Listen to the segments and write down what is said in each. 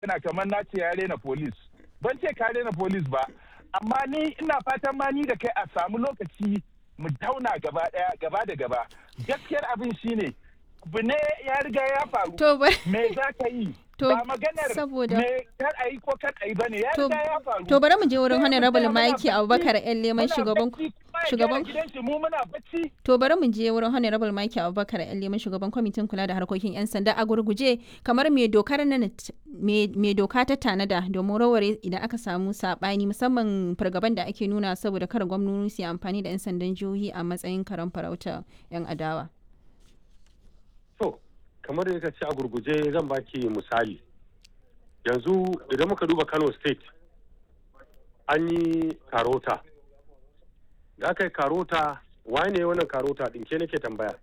yana kamar na ce ya rena polis ban ce ka rena polis ba amma ni ina fatan ma ni da kai a samu lokaci mu tauna gaba daya gaba da gaba gaskiyar abin shine abu ne ya riga ya faru To ba me za ka yi To, ba maganar saboda- me kar a yi ko kar a yi bane ya To- riga ya faru to bari mu je wurin Sai mu honorable tsaya muna Mike bacci, Abubakar yan leman muna shugaban bacci, kuma ya shugaban gyara gidan shi mu muna bacci To bari mu je wurin Honorable Mike Abubakar yan leman shugaban kwamitin kula da harkokin 'yan sanda a gurguje kamar me dokar nan me me doka ta tanada domin raware idan aka samu sabani musamman fargaban da ake nuna saboda kar gwamnoni su yi amfani da 'yan sandan jihohi a matsayin karan farauta 'yan adawa. To, kamar da ka ce a gurguje zan baki misali. Yanzu idan muka duba Kano State, an yi karota. Da aka yi karota, waye ne wannan karota ɗin ke nake tambaya?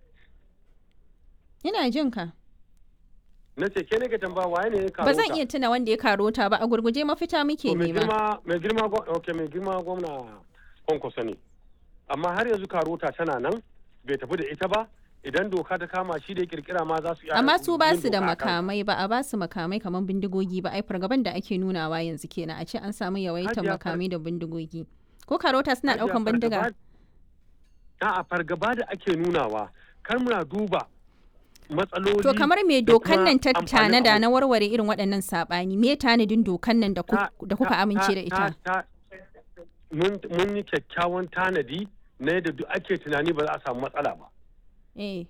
Ina jin ka. Na ce ke nake tambaya waye ne ya karota? Ba zan iya tuna wanda ya karota ba a gurguje mafita muke To, mai nema. girma mai girma gwa- okay, mai girma gwamna kwankwaso ne amma har yanzu karota tana nan bai tafi da ita ba idan doka ta kama shi da ya kirkira ma za su iya Amma su ba yin su da doka a kansa. makamai ba a ba su makamai kamar bindigogi ba ai fargaban da ake nunawa yanzu kenan a ce an samu yawaitar Hajiya, far- makamai da bindigogi. Ko karota suna Hajiya, daukan bindiga? fargaba- A'a fargaba da ake nunawa kar muna duba matsaloli To kamar me da dokan kuma nan ta amfanin tanada abu. na warware irin waɗannan saɓani me tanadin dokan nan da ku- Ta- da kuka ta- amince da ta- ita? ta- mun mun yi kyakkyawan tanadi na yadda duk ake tunani ba za a samu matsala ba Eh.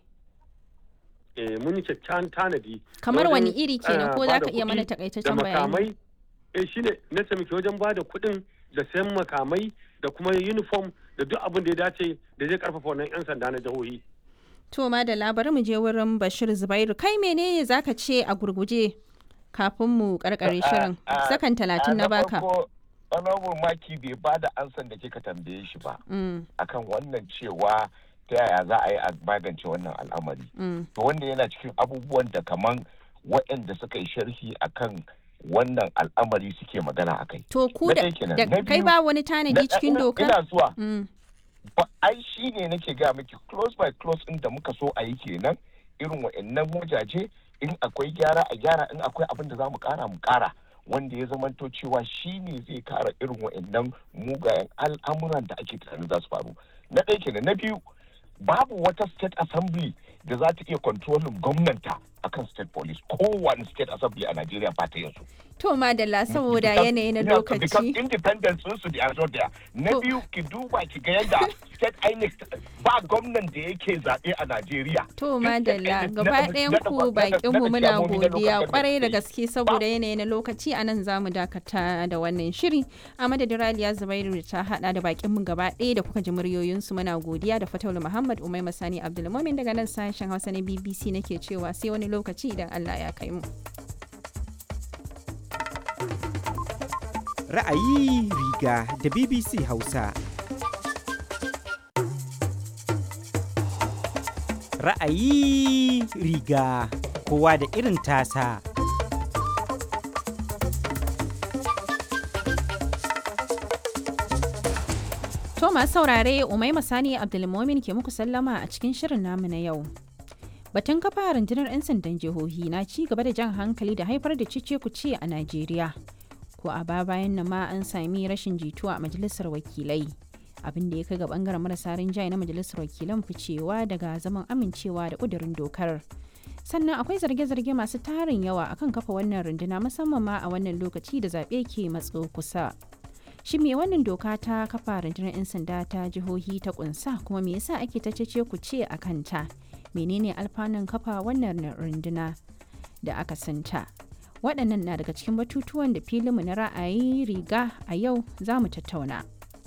eh mun yi kyakkyawan tanadi Kamar na wani wajen, iri kenan eh, ko za bada ka iya mana kuɗi da takaitaccen bayani? makamai eh shine na taimaki wajen ba da kuɗin da sayan makamai da kuma uniform da duk abin da ya dace da zai karfafa wannan 'yan sanda na jihohi To ma da labarin mu je wurin Bashir Zubairu kai menene zaka ce a gurguje kafin mu karkare shirin sakan talatin na baka. honorable maki bai ba da ansan da kika tambaye shi ba Mm, akan wannan cewa ta yaya za a yi a magance wannan al'amari mm. to wanda yana cikin abubuwan da kaman waɗanda suka yi sharhi akan wannan al'amari suke magana a kai To ku Na da ɗaya kenan. da Na kai biyu, ba wani tanadi cikin ina- dokar? ina zuwa Mm, ba ai shi ne nake ga miki close by close din da muka so a yi kenan irin wa'annan wajaje in akwai gyara a gyara in akwai abin da za mu kara mu kara wanda ya zamanto cewa shi ne zai kara irin wa'annan mugayen al'amuran da ake tunanin za su faru na ɗaya kenan na biyu babu wata state assembly da za ta iya controlling gwamnanta akan state police kowane state assembly a Najeriya ba ta yanzu To madalla saboda Because- yanayi na yeah, because lokaci. independence sun su da zo da na To- biyu ki duba ki ga yadda state INEC ba gwamnan da yake zaɓe a Najeriya To Duk state madalla INEC gaba na- ɗayan na- ku na- na- bakin mu na- muna na- na- godiya local kwarai da government gaske saboda yanayi na lokaci a nan zamu dakata da wannan shiri a madadin Raliya Zubairu da ta hada da bakin mu gaba ɗaya da kuka ji muryoyinsu muna godiya da Fataulu Muhammad Umai Masani Abdulmumin daga nan sashen Hausa na BBC nake cewa sai wani lokaci idan Allah ya kai mu. Ra'ayi riga da BBC Hausa. Ra'ayi riga kowa da irin tasa. To masu saurare Umai Masani Abdulmumin ke muku sallama a cikin shirin namu na yau. Batun kafa rundunar 'yan sandan jihohi na ci gaba da jan hankali da haifar da cice kuce a Najeriya. Ko a ba bayan nan ma an sami rashin jituwa a majalisar wakilai. Abin da ya kai ga bangaren marasa rinjaye na majalisar wakilan ficewa daga zaman amincewa da kudurin dokar. Sannan akwai zarge-zarge masu tarin yawa akan kafa wannan runduna musamman ma a wannan lokaci da zaɓe ke matso kusa. shi me wannan doka ta kafa rundunar 'yan sanda ta jihohi ta kunsa kuma me yasa ake ta cece ku ce a kanta menene alfanun kafa wannan runduna da aka santa waɗannan na daga cikin batutuwan da filinmu na ra'ayi riga a yau za mu tattauna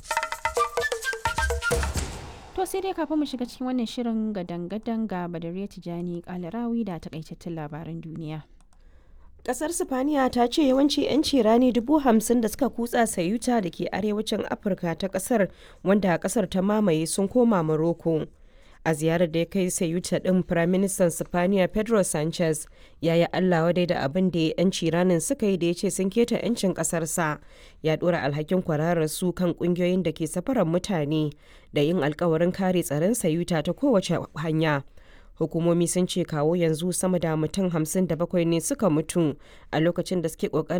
to sai dai kafin mu shiga cikin wannan shirin gadan-gadan ga badariya tijani kalarawi da takaitattun labaran duniya Kasar Sifaniya ta ce yawanci 'yanci rani dubu hamsin da suka kutsa sayuta da ke arewacin Afirka ta kasar wanda kasar ta mamaye sun koma Morocco. A ziyarar da ya kai sayuta ɗin Firaministan Sifaniya Pedro Sanchez ya yi Allah wadai da abin da 'yanci ranin suka yi da ya ce sun keta 'yancin ƙasarsa. Ya ɗora alhakin kwararar su kan ƙungiyoyin da ke safarar mutane da yin alkawarin kare tsaron sayuta ta kowace hanya. hukumomi sun ce kawo yanzu sama da mutum 57 ne suka mutu a lokacin da suke kokarin